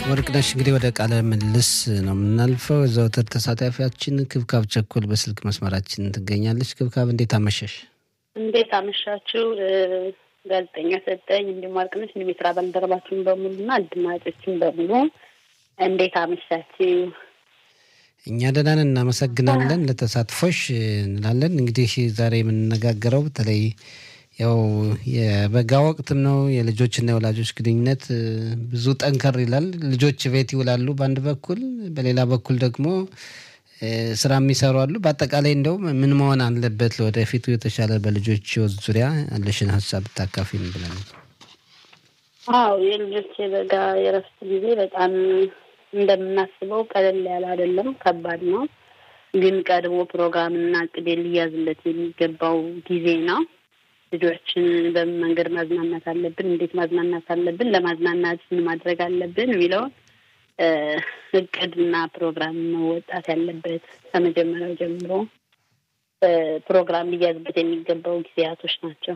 ወርቅነሽ እንግዲህ ወደ ቃለ ምልልስ ነው የምናልፈው። ዘወትር ተሳታፊያችን ክብካብ ቸኮል በስልክ መስመራችን ትገኛለች። ክብካብ እንዴት አመሸሽ? እንዴት አመሻችሁ ጋዜጠኛ ሰጠኝ፣ እንዲሁም ወርቅነሽ፣ እንዲሁም የስራ ባልደረባችን በሙሉ እና አድማጮችን በሙሉ እንዴት አመሻችሁ? እኛ ደህና ነን፣ እናመሰግናለን ለተሳትፎሽ እንላለን። እንግዲህ ዛሬ የምንነጋገረው በተለይ ያው የበጋ ወቅትም ነው። የልጆችና የወላጆች ግንኙነት ብዙ ጠንከር ይላል። ልጆች ቤት ይውላሉ በአንድ በኩል፣ በሌላ በኩል ደግሞ ስራ የሚሰሩ አሉ። በአጠቃላይ እንደው ምን መሆን አለበት ለወደፊቱ የተሻለ በልጆች ህይወት ዙሪያ ያለሽን ሀሳብ ብታካፊን ብለን። አዎ የልጆች የበጋ የረፍት ጊዜ በጣም እንደምናስበው ቀለል ያለ አይደለም፣ ከባድ ነው። ግን ቀድሞ ፕሮግራምና እቅድ ሊያዝለት የሚገባው ጊዜ ነው። ልጆችን በምን መንገድ ማዝናናት አለብን፣ እንዴት ማዝናናት አለብን፣ ለማዝናናት ምን ማድረግ አለብን የሚለውን እቅድና ፕሮግራም መወጣት ያለበት ከመጀመሪያው ጀምሮ ፕሮግራም ሊያዝበት የሚገባው ጊዜያቶች ናቸው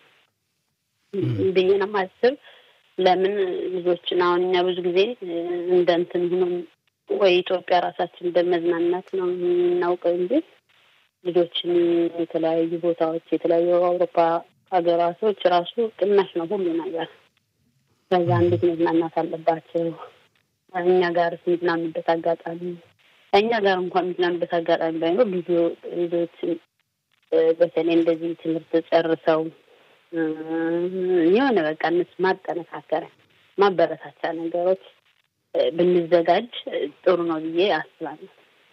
ብዬ ነው የማስብ። ለምን ልጆችን አሁን እኛ ብዙ ጊዜ እንደ እንትን ሆኖ ወይ ኢትዮጵያ ራሳችን በመዝናናት ነው የምናውቀው እንጂ ልጆችን የተለያዩ ቦታዎች የተለያዩ አውሮፓ ሀገራቶች ራሱ ቅናሽ ነው ሁሉ ነገር። ከዛ እንዴት መዝናናት አለባቸው እኛ ጋር የሚዝናኑበት አጋጣሚ እኛ ጋር እንኳን የሚዝናኑበት አጋጣሚ ባይኖር ብዙ ልጆች በተለይ እንደዚህ ትምህርት ጨርሰው የሆነ በቃ እነሱ ማጠነካከሪያ ማበረታቻ ነገሮች ብንዘጋጅ ጥሩ ነው ብዬ አስባለሁ።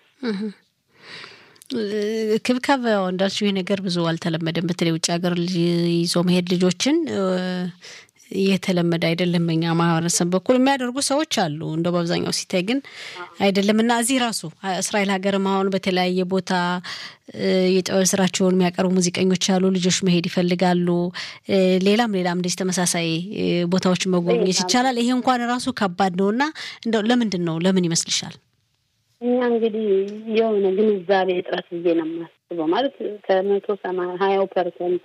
ክብካብ እንዳልሽው ይህ ነገር ብዙ አልተለመደም። በተለይ ውጭ ሀገር ይዞ መሄድ ልጆችን የተለመደ አይደለም። በኛ ማህበረሰብ በኩል የሚያደርጉ ሰዎች አሉ፣ እንደው በአብዛኛው ሲታይ ግን አይደለም እና እዚህ ራሱ እስራኤል ሀገርም አሁን በተለያየ ቦታ የጥበብ ስራቸውን የሚያቀርቡ ሙዚቀኞች አሉ። ልጆች መሄድ ይፈልጋሉ። ሌላም ሌላም እንደዚህ ተመሳሳይ ቦታዎች መጎብኘት ይቻላል። ይሄ እንኳን ራሱ ከባድ ነው እና እንደው ለምንድን ነው ለምን ይመስልሻል? እኛ እንግዲህ የሆነ ግንዛቤ እጥረት ብዬ ነው የማስበው። ማለት ከመቶ ሰማንያ ሀያው ፐርሰንት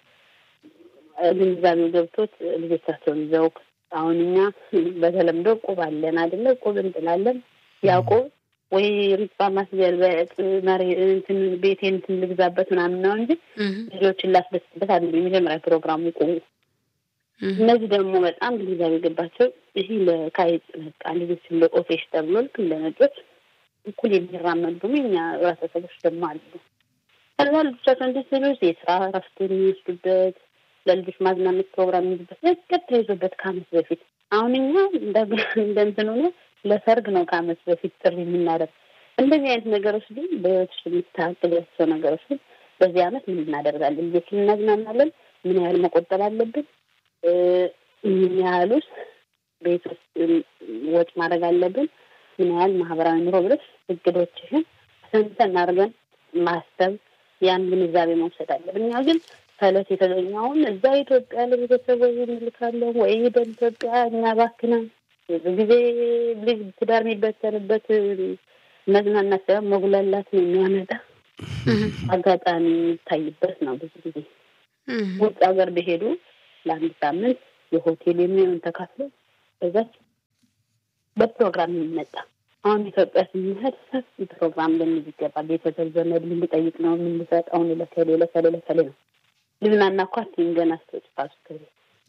ግንዛቤው ገብቶት ልጆቻቸውን ይዘው አሁን እኛ በተለምዶ ቁብ አለን አይደለ? ቁብ እንጥላለን። ያ ቁብ ወይ ሪባ ማስገልበጥ መሬ እንትን ቤቴ እንትን ልግዛበት ምናምን ነው እንጂ ልጆችን ላስደስትበት አይደለም የመጀመሪያ ፕሮግራሙ ቁቡ። እነዚህ ደግሞ በጣም ግንዛቤ ገባቸው። ይህ ለካይጽ በቃ ልጆችን ለኦፌሽ ተብሎ ልክ እንደ ነጮች እኩል የሚራመዱ ደግሞ የኛ ህብረተሰቦች ደግሞ አሉ። ከዛ ልጆቻቸው እንደ ስሎች የስራ እረፍት የሚወስዱበት ለልጆች ማዝናናት ፕሮግራም የሚይዙበት እቅድ ተይዞበት ከአመት በፊት አሁን እኛ እንደ እንትን ሆነ ለሰርግ ነው ከአመት በፊት ጥሪ የምናደርግ። እንደዚህ አይነት ነገሮች ግን በህይወት የምታቅዳቸው ነገሮች ግን በዚህ አመት ምን እናደርጋለን? ልጆችን እናዝናናለን። ምን ያህል መቆጠብ አለብን? ምን ያህል ውስጥ ቤት ውስጥ ወጭ ማድረግ አለብን? ምን ያህል ማህበራዊ ኑሮ ብለሽ እቅዶችሽን ሰንተን አድርገን ማሰብ ያን ግንዛቤ መውሰድ አለብን። እኛ ግን ከእለት የተገኘውን እዛ ኢትዮጵያ ለቤተሰብ ወይ እንልካለን ወይ ሄደን ኢትዮጵያ እኛ ባክነን ብዙ ጊዜ ልጅ ትዳር የሚበተንበት መዝናናት ሳይሆን መጉላላት ነው የሚያመጣ አጋጣሚ የሚታይበት ነው። ብዙ ጊዜ ውጭ ሀገር በሄዱ ለአንድ ሳምንት የሆቴል የሚሆን ተካፍሎ በዛች በፕሮግራም የሚመጣ አሁን ኢትዮጵያ ስንሄድ ሰፊ ፕሮግራም ልንይዝ ይገባል። ቤተሰብ ዘመድ ልንጠይቅ ነው የምንሰጠውን ለከሌ ለከሌ ለከሌ ነው ልዝናና እኮ አትይም ገና ስትወጪ ራሱ ከቤት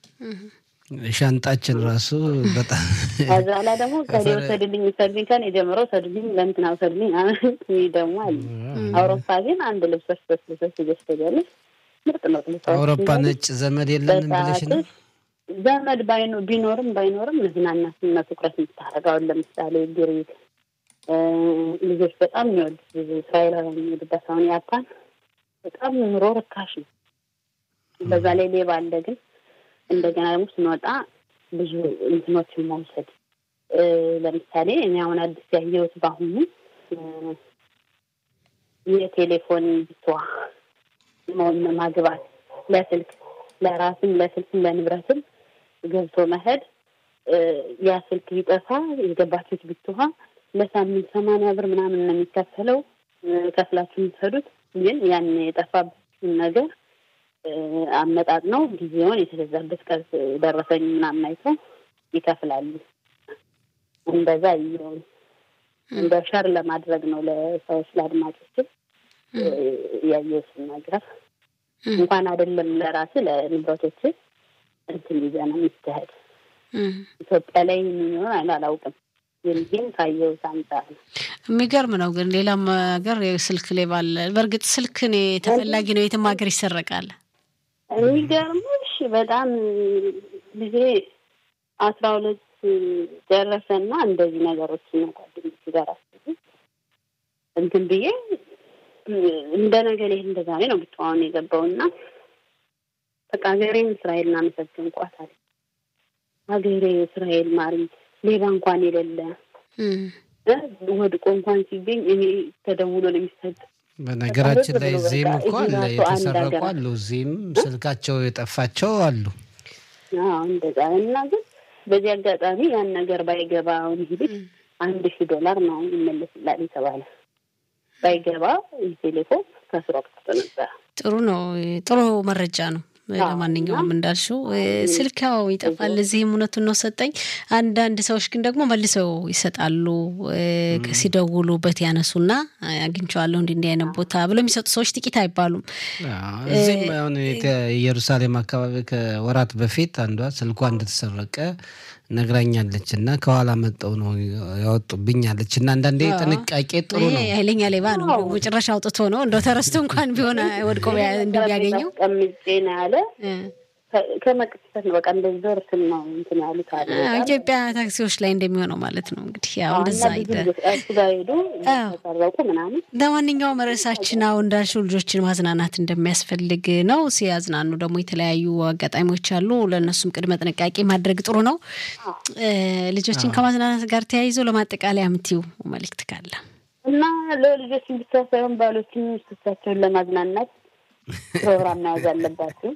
ሻንጣችን ራሱ በጣም ከዛ ላይ ደግሞ ከሌ ውሰድልኝ ውሰድልኝ ከኔ ጀምሮ ውሰድልኝ ለእንትና ውሰድልኝ ይህ ደግሞ አለ። አውሮፓ ግን አንድ ልብሶች ሶስት ልብሶች ይገዝተጋለች ምርጥ ምርጥ ልብሶች አውሮፓ ነጭ ዘመድ የለንም ብለሽ ነው ዘመድ ባይኖ ቢኖርም ባይኖርም መዝናናትና ትኩረት የምታደርገውን ለምሳሌ ግሪክ ልጆች በጣም የሚወዱት ብዙ እስራኤላውያን የሚወዱበት አሁን ያፓን በጣም ኑሮ ርካሽ ነው። በዛ ላይ ሌባ አለ። ግን እንደገና ደግሞ ስንወጣ ብዙ እንትኖችን መውሰድ ለምሳሌ እኔ አሁን አዲስ ያየሁት በአሁኑ የቴሌፎን ብቷ ማግባት ለስልክ ለራስም ለስልክም ለንብረትም ገብቶ መሄድ ያ ስልክ ቢጠፋ የገባችሁት ብትውሃ ለሳምንት ሰማንያ ብር ምናምን ነው የሚከፈለው። ከፍላችሁ የምትሄዱት ግን ያን የጠፋብን ነገር አመጣጥ ነው ጊዜውን የተገዛበት ቀን ደረሰኝ ምናምን አይተው ይከፍላሉ። እንደዛ ይሁን እንደ ሸር ለማድረግ ነው ለሰዎች ለአድማጮችም ያየሁትን ነገር እንኳን አይደለም ለራስ ለንብረቶች እንትን ይዘህ ነው የሚካሄድ። ኢትዮጵያ ላይ የሚሆን አላውቅም፣ ግን ግን ካየሁት አንጻር ነው። የሚገርም ነው። ግን ሌላም ሀገር ስልክ ሌባ አለ። በእርግጥ ስልክ እኔ ተፈላጊ ነው፣ የትም ሀገር ይሰረቃል። የሚገርምሽ በጣም ጊዜ አስራ ሁለት ደረሰና እንደዚህ ነገሮች ነው ጓደኞች ጋር አስቡ እንትን ብዬ እንደ ነገር ይህ እንደ ዛሬ ነው ብቻዋን የገባውና በቃ ሀገሬን እስራኤል እናመሰግንኳት አለ። ሀገሬ እስራኤል ማሪ ሌባ እንኳን የሌለ ወድቆ እንኳን ሲገኝ እኔ ተደውሎ ነው የሚሰጥ። በነገራችን ላይ እዚህም እኮ አለ የተሰረቁ አሉ፣ እዚህም ስልካቸው የጠፋቸው አሉ። እንደዛ እና ግን በዚህ አጋጣሚ ያን ነገር ባይገባ አሁን ይህ ልጅ አንድ ሺህ ዶላር ነው ይመለስላል የተባለ ባይገባ ቴሌፎን ከስሮ ቀርቶ ነበረ። ጥሩ ነው። ጥሩ መረጃ ነው። ለማንኛውም እንዳልሽው ስልካው ይጠፋል። እዚህም እውነቱን ነው ሰጠኝ። አንዳንድ ሰዎች ግን ደግሞ መልሰው ይሰጣሉ። ሲደውሉበት ያነሱና አግኝቼዋለሁ እንዲህ እንዲህ አይነት ቦታ ብሎ የሚሰጡ ሰዎች ጥቂት አይባሉም። እዚህም አሁን ኢየሩሳሌም አካባቢ ከወራት በፊት አንዷ ስልኳ እንደተሰረቀ ነግራኛለች እና ከኋላ መጠው ነው ያወጡብኛለች እና አንዳንዴ ጥንቃቄ ጥሩ ነው። ኃይለኛ ሌባ ነው መጨረሻ አውጥቶ ነው እንደው ተረስቶ እንኳን ቢሆን ወድቆ እንደሚያገኘው ቀምጬ ነው ያለ ከመቅሰት ነው በቃ እንደዚህ ዞር ስል ነው እንትን ያሉት አለ። ኢትዮጵያ ታክሲዎች ላይ እንደሚሆነው ማለት ነው እንግዲህ ያው እንደዛ እሱ ጋር ሄዱ ተሰረቁ ምናምን። ለማንኛውም ርዕሳችን አሁን እንዳልሽው ልጆችን ማዝናናት እንደሚያስፈልግ ነው። ሲያዝናኑ ደግሞ የተለያዩ አጋጣሚዎች አሉ። ለእነሱም ቅድመ ጥንቃቄ ማድረግ ጥሩ ነው። ልጆችን ከማዝናናት ጋር ተያይዞ ለማጠቃለያ የምትይው መልእክት ካለ እና ለልጆችን ብቻ ሳይሆን ባሎችን ሚስቶቻቸውን ለማዝናናት ፕሮግራም መያዝ አለባቸው።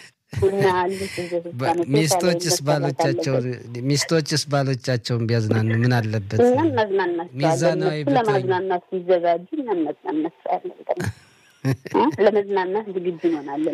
ሚስቶችስ ባሎቻቸው ሚስቶችስ ባሎቻቸውን ቢያዝናኑ ምን አለበት? እኛም ማዝናናቸዋለን። እሱ ለማዝናናት ሲዘጋጁ እኛም መዝናናት ያለን ለመዝናናት ዝግጁ እንሆናለን።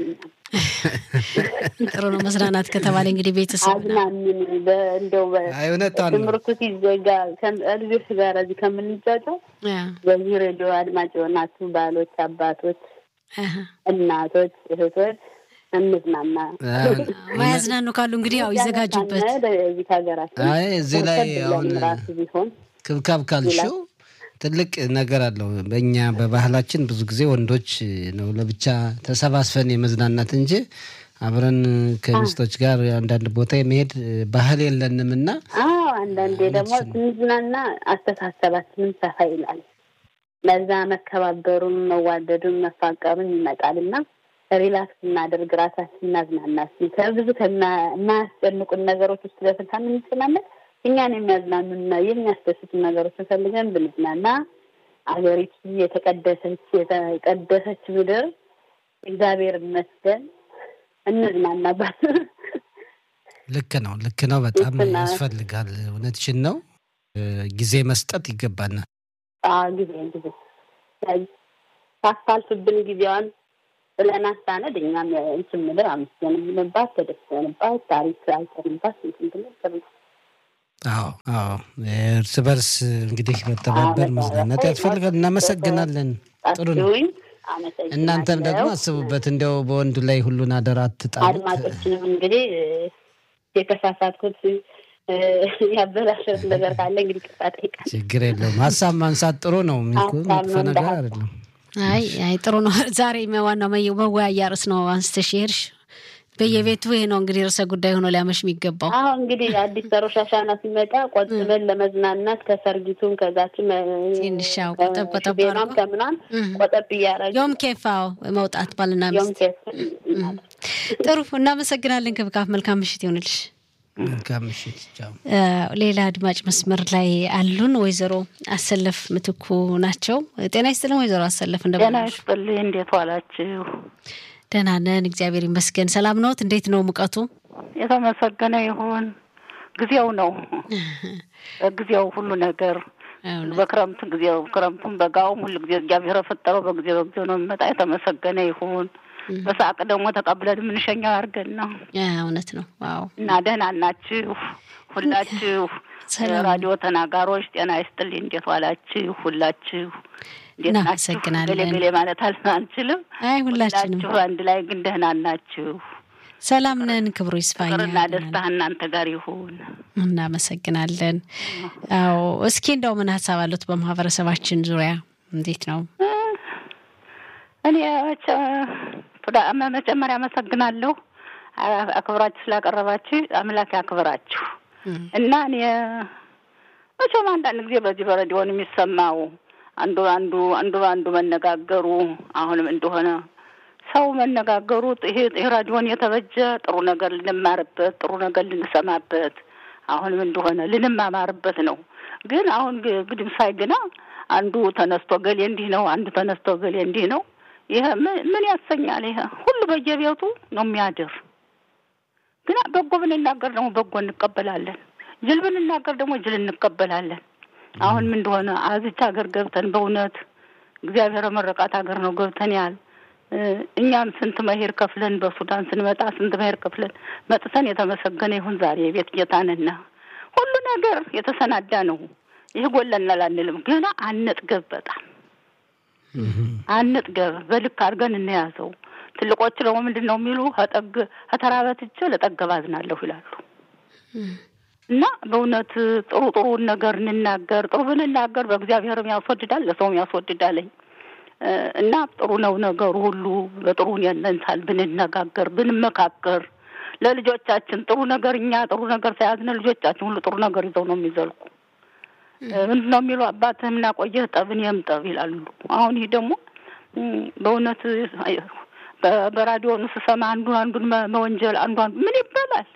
ጥሩ ነው። መዝናናት ከተባለ እንግዲህ ቤተሰብ አዝናንን እንደው ትምህርቱ ሲዘጋ ልጆች ጋር እዚህ ከምንጫጫው በዚህ ሬዲዮ አድማጭ የሆናችሁ ባሎች፣ አባቶች፣ እናቶች፣ እህቶች እንዝናና ማያዝናኑ ካሉ እንግዲህ ያው ይዘጋጁበት። እዚህ ሀገራችን እዚህ ላይ አሁን ራሱ ቢሆን ክብካብ ካልሽው ትልቅ ነገር አለው። በእኛ በባህላችን ብዙ ጊዜ ወንዶች ነው ለብቻ ተሰባስበን የመዝናናት እንጂ አብረን ከሚስቶች ጋር አንዳንድ ቦታ የመሄድ ባህል የለንም እና አንዳንዴ ደግሞ ስንዝናና አስተሳሰባችንም ሰፋ ይላል። ለዛ መከባበሩን፣ መዋደዱን፣ መፋቀሩን ይመጣል እና ሪላክስ እናደርግ ራሳችን እናዝናና ከብዙ ከማያስጨንቁን ነገሮች ውስጥ ለፍታ የምንጨናነቅ እኛን የሚያዝናኑና የሚያስደስቱ ነገሮችን ፈልገን ብንዝናና አገሪቱ የተቀደሰች የተቀደሰች ምድር እግዚአብሔር ይመስገን እንዝናናባት። ልክ ነው፣ ልክ ነው። በጣም ያስፈልጋል። እውነትሽን ነው። ጊዜ መስጠት ይገባናል። ጊዜ ጊዜ ሳታልፍብን ጊዜዋን ስለናሳነድ እኛም እንትን ምድር አመስገንባት ተደስተንባት ታሪክ አይተንባት እንትን ብለን አዎ አዎ፣ እርስ በርስ እንግዲህ መተባበር መዝናናት ያስፈልጋል። እናመሰግናለን። ጥሩ ነው። እናንተም ደግሞ አስቡበት። እንዲያው በወንዱ ላይ ሁሉን አደራ አትጣሉት። አድማጮችንም እንግዲህ የተሳሳትኩት ያበላሸት ነገር ካለ እንግዲህ ቅርታ ጠይቃለሁ። ችግር የለውም። ሀሳብ ማንሳት ጥሩ ነው። ሚኩ መጥፎ ነገር አይደለም። አይ አይ ጥሩ ነው። ዛሬ ዋናው መወያያ ርዕስ ነው አንስተሽ ሄድሽ። በየቤቱ ይሄ ነው እንግዲህ ርዕሰ ጉዳይ ሆኖ ሊያመሽ የሚገባው። አሁ እንግዲህ አዲስ ተሮሽ አሻና ሲመጣ ቆጥበን ለመዝናናት ከሰርጊቱም ከዛችም ትንሻው ቆጠብ ቆጠብ ቤናም ከምናም ቆጠብ እያረግ ዮም ኬፋው መውጣት ባልና ሚስት ጥሩ። እናመሰግናለን ክብካፍ። መልካም ምሽት ይሆንልሽ። መልካም ምሽት። ቻው። ሌላ አድማጭ መስመር ላይ አሉን። ወይዘሮ አሰለፍ ምትኩ ናቸው። ጤና ይስጥልን ወይዘሮ አሰለፍ። ጤና ይስጥልኝ። እንዴት ዋላችሁ? ደህና ነን፣ እግዚአብሔር ይመስገን። ሰላም ነዎት? እንዴት ነው ሙቀቱ? የተመሰገነ ይሁን። ጊዜው ነው በጊዜው ሁሉ ነገር በክረምት ጊዜው ክረምቱም በጋውም ሁሉ ጊዜ እግዚአብሔር የፈጠረው በጊዜ በጊዜው ነው የሚመጣ። የተመሰገነ ይሁን። በሳቅ ደግሞ ተቀብለን የምንሸኛው ያድርገን ነው። እውነት ነው። ዋው እና ደህና ናችሁ ሁላችሁ? ራዲዮ ተናጋሮች ጤና ይስጥልኝ። እንዴት ዋላችሁ? ሁላችሁ እንዴት ናችሁ? እናመሰግናለን። ገሌ ገሌ ማለት አል- አንችልም። አይ ሁላችንም ሁላችሁ አንድ ላይ ግን ደህና ናችሁ? ሰላም ነን። ክብሩ ይስፋኛ። ፍቅርና ደስታ እናንተ ጋር ይሁን። እናመሰግናለን። አዎ እስኪ እንደው ምን ሀሳብ አሉት በማህበረሰባችን ዙሪያ እንዴት ነው? እኔ መቼ- ቱዳ- መጀመሪያ አመሰግናለሁ አ- አክብራችሁ ስላቀረባችሁ አምላክ ያክብራችሁ። እና እኔ መቼም አንዳንድ ጊዜ በዚህ በሬዲዮን የሚሰማው አንዱ አንዱ አንዱ አንዱ መነጋገሩ አሁንም እንደሆነ ሰው መነጋገሩ ይሄ ይሄ ራዲዮን የተበጀ ጥሩ ነገር ልንማርበት ጥሩ ነገር ልንሰማበት አሁንም እንደሆነ ልንማማርበት ነው። ግን አሁን ግ- ግድም ሳይ ግና አንዱ ተነስቶ ገሌ እንዲህ ነው፣ አንዱ ተነስቶ ገሌ እንዲህ ነው። ይሄ ምን ምን ያሰኛል? ይሄ ሁሉ በየቤቱ ነው የሚያድር። ግን በጎ ብንናገር ደግሞ በጎ እንቀበላለን፣ ጅል ብንናገር ደግሞ ጅል እንቀበላለን። አሁን ምን እንደሆነ አዚች ሀገር ገብተን በእውነት እግዚአብሔር መረቃት ሀገር ነው ገብተን ያል እ፣ እኛም ስንት መሄድ ከፍለን በሱዳን ስንመጣ ስንት መሄድ ከፍለን መጥተን የተመሰገነ ይሁን ዛሬ የቤት ጌታንና ሁሉ ነገር የተሰናዳ ነው። ይህ ጎለናል አንልም፣ ገና አንጥገብ በጣም አንጥገብ በልክ አድርገን እንያዘው። ትልቆች ደግሞ ምንድን ነው የሚሉ ከጠግ ከተራበት እጄ ለጠገብ አዝናለሁ ይላሉ። እና በእውነት ጥሩ ጥሩን ነገር እንናገር። ጥሩ ብንናገር በእግዚአብሔርም ያስወድዳል፣ ለሰውም ያስወድዳለኝ እ፣ እና ጥሩ ነው ነገሩ ሁሉ በጥሩ ያነንሳል። ብንነጋገር ብንመካከር ለልጆቻችን ጥሩ ነገር እኛ ጥሩ ነገር ሳያዝነ ልጆቻችን ሁሉ ጥሩ ነገር ይዘው ነው የሚዘልቁ። ምንድን ነው የሚሉ አባትህም ናቆየህ ጠብን የምጠብ ይላሉ። አሁን ይህ ደግሞ እም፣ በእውነት በ- በራዲዮኑ ስሰማ አንዱን አንዱን መ- መወንጀል አንዱ አንዱ ምን ይባላል?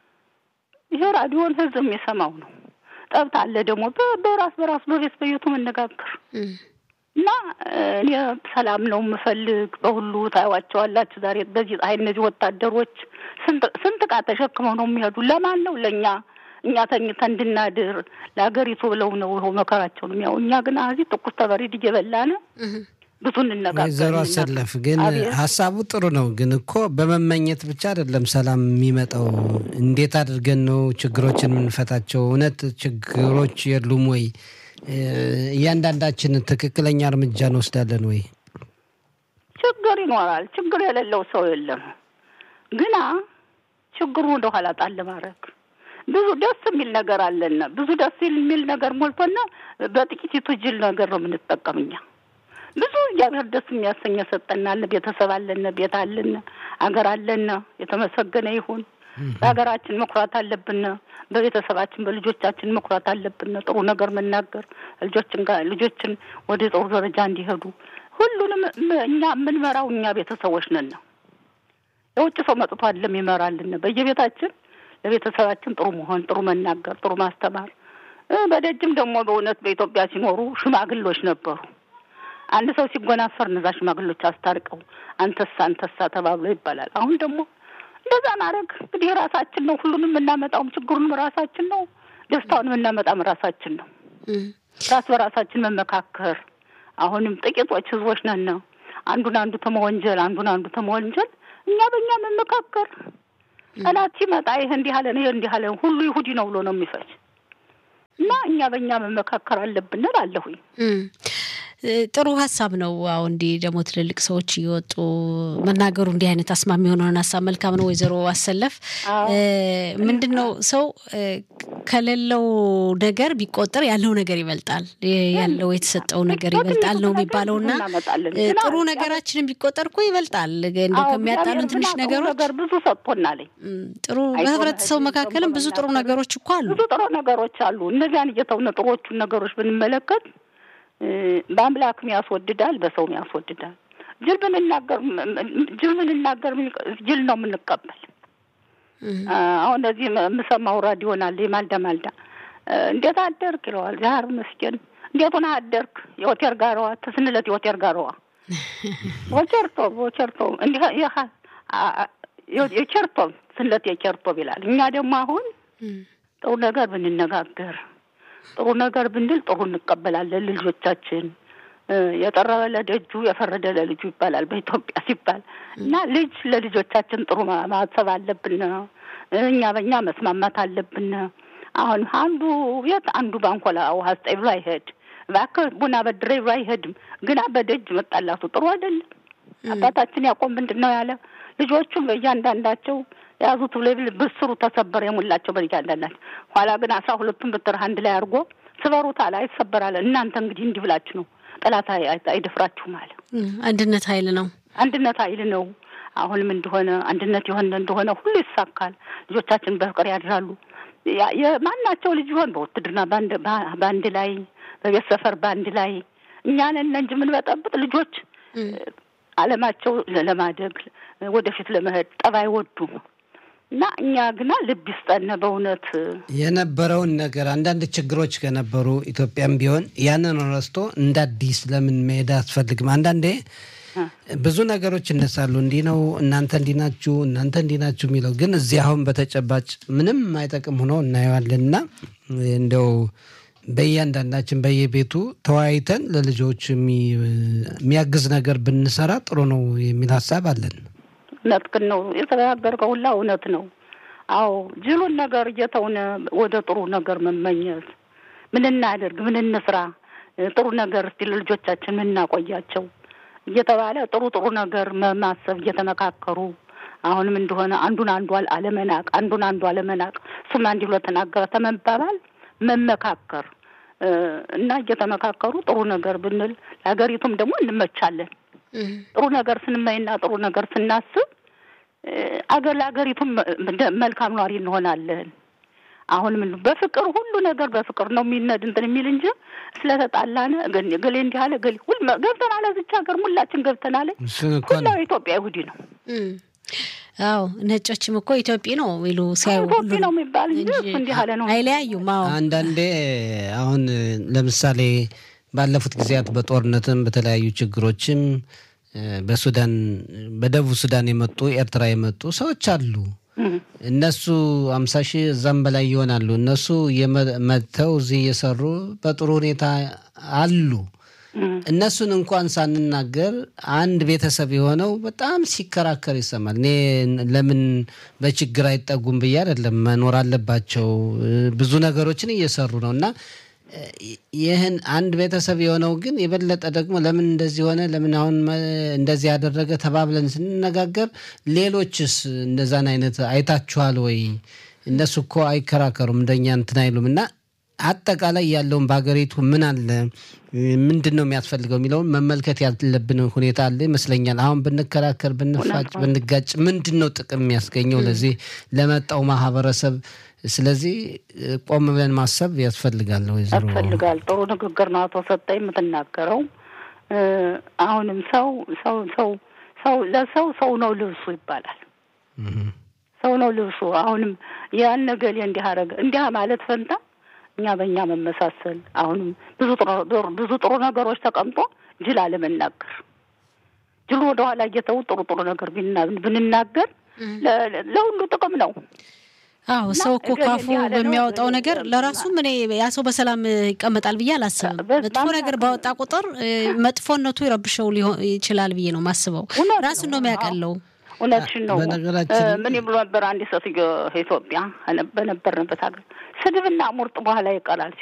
ይሄ ራዲዮን ህዝብ የሚሰማው ነው። ጠብት አለ ደግሞ በ- በራስ በራስ በቤት በየቱ መነጋገር እና እ፣ እኔ ሰላም ነው የምፈልግ። በሁሉ ታዩዋቸዋላችሁ ዛሬ በዚህ ፀሐይ እነዚህ ወታደሮች ስንት ስንት ዕቃ ተሸክመው ነው የሚሄዱ። ለማን ነው? ለእኛ እኛ ተኝተን እንድናድር ለሀገሪቱ ብለው ነው ይኸው መከራቸውን የሚያው። እኛ ግን እዚህ ትኩስ ተበሪድ እየበላን ብዙ እንነጋገር ወይዘሮ አሰለፍ ግን አቤት። ሀሳቡ ጥሩ ነው። ግን እኮ በመመኘት ብቻ አይደለም ሰላም የሚመጣው። እንዴት አድርገን ነው ችግሮችን የምንፈታቸው? እውነት ችግሮች የሉም ወይ? እ፣ እያንዳንዳችን ትክክለኛ እርምጃ እንወስዳለን ወይ? ችግር ይኖራል። ችግር የሌለው ሰው የለም። ግና ችግሩ ወደ ኋላ ጣል ማድረግ ብዙ ደስ የሚል ነገር አለና ብዙ ደስ የሚል ነገር ሞልቶና በጥቂቲቱ ጅል ነገር ነው የምንጠቀም እኛ። ብዙ እግዚአብሔር ደስ የሚያሰኝ ሰጠናል። ቤተሰብ አለን፣ ቤት አለን፣ አገር አለን። የተመሰገነ ይሁን። በሀገራችን መኩራት አለብን። በቤተሰባችን በልጆቻችን መኩራት አለብን። ጥሩ ነገር መናገር ልጆችን ጋር ልጆችን ወደ ጥሩ ደረጃ እንዲሄዱ ሁሉንም ም- እኛ የምንመራው እኛ ቤተሰቦች ነን ነው። የውጭ ሰው መጥቶ አይደለም ይመራልን። በየቤታችን ለቤተሰባችን ጥሩ መሆን፣ ጥሩ መናገር፣ ጥሩ ማስተማር እ፣ በደጅም ደግሞ በእውነት በኢትዮጵያ ሲኖሩ ሽማግሎች ነበሩ። አንድ ሰው ሲጎናፈር እነዛ ሽማግሎች አስታርቀው አንተሳ አንተሳ ተባብሎ ይባላል። አሁን ደግሞ እንደዛ ማድረግ እንግዲህ ራሳችን ነው። ሁሉንም የምናመጣውም ችግሩንም ራሳችን ነው። ደስታውን የምናመጣም ራሳችን ነው። ራስ በራሳችን መመካከር አሁንም ጥቂቶች ህዝቦች ነን ነው አንዱን አንዱ ተመወንጀል አንዱን አንዱ ተመወንጀል እኛ በእኛ መመካከር ጠላት ሲመጣ ይህ እንዲህ አለን ይህ እንዲህ አለን ሁሉ ይሁዲ ነው ብሎ ነው የሚፈጅ እና እኛ በእኛ መመካከር አለብን እላለሁኝ። ጥሩ ሀሳብ ነው። አሁ እንዲህ ደግሞ ትልልቅ ሰዎች እየወጡ መናገሩ እንዲህ አይነት አስማሚ የሆነውን ሀሳብ መልካም ነው። ወይዘሮ አሰለፍ ምንድን ነው ሰው ከሌለው ነገር ቢቆጠር ያለው ነገር ይበልጣል፣ ያለው የተሰጠው ነገር ይበልጣል ነው የሚባለው እና ጥሩ ነገራችንን ቢቆጠር እኮ ይበልጣል። እንደው ከሚያጣሉን ትንሽ ነገሮች ነገር ብዙ ሰጥቶናል። ጥሩ በህብረተሰቡ መካከልም ብዙ ጥሩ ነገሮች እኮ አሉ። ብዙ ጥሩ ነገሮች አሉ። እነዚያን እየተውነ ጥሩዎቹን ነገሮች ብንመለከት በአምላክም ያስወድዳል፣ በሰውም ያስወድዳል። ጅል ብንናገር ጅል ብንናገር ጅል ነው የምንቀበል። አሁን እዚህ የምሰማው ራዲዮን አለ የማልዳ ማልዳ እንዴት አደርክ ይለዋል። ዛር መስገን እንዴት ሆነ አደርክ የሆቴር ጋረዋ ተስንለት የሆቴር ጋረዋ ወቸርቶ ወቸርቶ እንዲህ የቸርቶ ስንለት የቸርቶ ይላል። እኛ ደግሞ አሁን ጥሩ ነገር ብንነጋገር ጥሩ ነገር ብንል ጥሩ እንቀበላለን። ልጆቻችን የጠረበ ለደጁ የፈረደ ለልጁ ይባላል በኢትዮጵያ ሲባል እና ልጅ ለልጆቻችን ጥሩ ማሰብ አለብን። እኛ በእኛ መስማማት አለብን። አሁን አንዱ ቤት አንዱ ባንኮላ ውሃ ስጠኝ ብሎ አይሄድ፣ እባክህ ቡና በድሬ ብሎ አይሄድም። ግና በደጅ መጣላቱ ጥሩ አይደለም። አባታችን ያቆም ምንድን ነው ያለ ልጆቹም በእያንዳንዳቸው የያዙት ብሌብል ብስሩ ተሰበረ የሙላቸው በእያንዳንዳቸው። ኋላ ግን አስራ ሁለቱን ብትር አንድ ላይ አድርጎ ስበሩት አለ አይሰበራለ። እናንተ እንግዲህ እንዲህ ብላችሁ ነው ጠላት አይደፍራችሁም አለ። አንድነት ኃይል ነው። አንድነት ኃይል ነው። አሁንም እንደሆነ አንድነት የሆነ እንደሆነ ሁሉ ይሳካል። ልጆቻችን በፍቅር ያድራሉ። የማናቸው ልጅ ቢሆን በውትድርና በአንድ ላይ በቤት ሰፈር በአንድ ላይ እኛንን እንጂ የምንበጠብጥ ልጆች አለማቸው ለማደግ ወደፊት ለመሄድ ጠብ አይወዱም እና እኛ ግና ልብ ይስጠን በእውነት የነበረውን ነገር አንዳንድ ችግሮች ከነበሩ ኢትዮጵያም ቢሆን ያንን ረስቶ እንደ አዲስ ለምን መሄድ አያስፈልግም? አንዳንዴ ብዙ ነገሮች ይነሳሉ። እንዲህ ነው እናንተ እንዲህ ናችሁ፣ እናንተ እንዲህ ናችሁ የሚለው ግን እዚህ አሁን በተጨባጭ ምንም አይጠቅም ሆኖ እናየዋለን እና እንደው በእያንዳንዳችን በየቤቱ ተወያይተን ለልጆች የሚያግዝ ነገር ብንሰራ ጥሩ ነው የሚል ሀሳብ አለን። እውነት ግን ነው የተነጋገርከው ሁላ እውነት ነው። አዎ ጅሉን ነገር እየተውነ ወደ ጥሩ ነገር መመኘት ምን እናደርግ፣ ምን እንስራ፣ ጥሩ ነገር እስቲ ለልጆቻችን ምን እናቆያቸው እየተባለ ጥሩ ጥሩ ነገር ማሰብ እየተመካከሩ አሁንም እንደሆነ አንዱን አንዱ አለመናቅ፣ አንዱን አንዱ አለመናቅ፣ እሱም አንድ ብሎ ተናገረ ተመባባል መመካከር እና እየተመካከሩ ጥሩ ነገር ብንል ለሀገሪቱም ደግሞ እንመቻለን። ጥሩ ነገር ስንመኝና ጥሩ ነገር ስናስብ አገር ለሀገሪቱም መልካም ኗሪ እንሆናለን። አሁን ምን በፍቅር ሁሉ ነገር በፍቅር ነው የሚነድ እንትን የሚል እንጂ ስለተጣላነ ገሌ እንዲህ አለ ገሌ ሁል ገብተናል። እዚች ሀገር ሁላችን ገብተናል። ሁላው ኢትዮጵያ ይሁዲ ነው። አዎ ነጮችም እኮ ኢትዮጵያ ነው ይሉ ሲያዩ ኢትዮጵያ ነው የሚባል እንጂ እንዲህ አለ ነው አይለያዩም። አዎ አንዳንዴ አሁን ለምሳሌ ባለፉት ጊዜያት በጦርነትም በተለያዩ ችግሮችም በሱዳን በደቡብ ሱዳን የመጡ ኤርትራ የመጡ ሰዎች አሉ። እነሱ አምሳ ሺህ እዛም በላይ ይሆናሉ። እነሱ መጥተው እዚህ እየሰሩ በጥሩ ሁኔታ አሉ። እነሱን እንኳን ሳንናገር አንድ ቤተሰብ የሆነው በጣም ሲከራከር ይሰማል። እኔ ለምን በችግር አይጠጉም ብዬ አይደለም፣ መኖር አለባቸው። ብዙ ነገሮችን እየሰሩ ነው እና ይህን አንድ ቤተሰብ የሆነው ግን የበለጠ ደግሞ ለምን እንደዚህ ሆነ፣ ለምን አሁን እንደዚህ ያደረገ ተባብለን ስንነጋገር ሌሎችስ እንደዛን አይነት አይታችኋል ወይ? እነሱ እኮ አይከራከሩም እንደኛ እንትን አይሉም እና አጠቃላይ ያለውን በሀገሪቱ ምን አለ ምንድን ነው የሚያስፈልገው የሚለውን መመልከት ያለብን ሁኔታ አለ ይመስለኛል። አሁን ብንከራከር፣ ብንፋጭ፣ ብንጋጭ ምንድን ነው ጥቅም የሚያስገኘው ለዚህ ለመጣው ማህበረሰብ? ስለዚህ ቆም ብለን ማሰብ ያስፈልጋል። ወይዘሮ ያስፈልጋል። ጥሩ ንግግር ነው አቶ ሰጠኝ የምትናገረው። አሁንም ሰው ሰው ሰው ሰው ለሰው ሰው ነው ልብሱ ይባላል። ሰው ነው ልብሱ። አሁንም ያን ገሌ እንዲህ አደረገ እንዲህ ማለት ፈንታ እኛ በእኛ መመሳሰል አሁንም ብዙ ብዙ ጥሩ ነገሮች ተቀምጦ ጅል አለመናገር ጅሉ ወደኋላ እየተው ጥሩ ጥሩ ነገር ብንናገር ለሁሉ ጥቅም ነው። አዎ ሰው እኮ ካፉ በሚያወጣው ነገር ለራሱም እኔ ያ ሰው በሰላም ይቀመጣል ብዬ አላስብም። መጥፎ ነገር ባወጣ ቁጥር መጥፎነቱ ይረብሸው ይችላል ብዬ ነው ማስበው። ራሱን ነው የሚያቀለው። እውነትሽን ነው። ምን ብሎ ነበር አንድ ሴትዮ ኢትዮጵያ በነበርንበት ሀገር ስድብና ሙርጥ በኋላ ይቀራል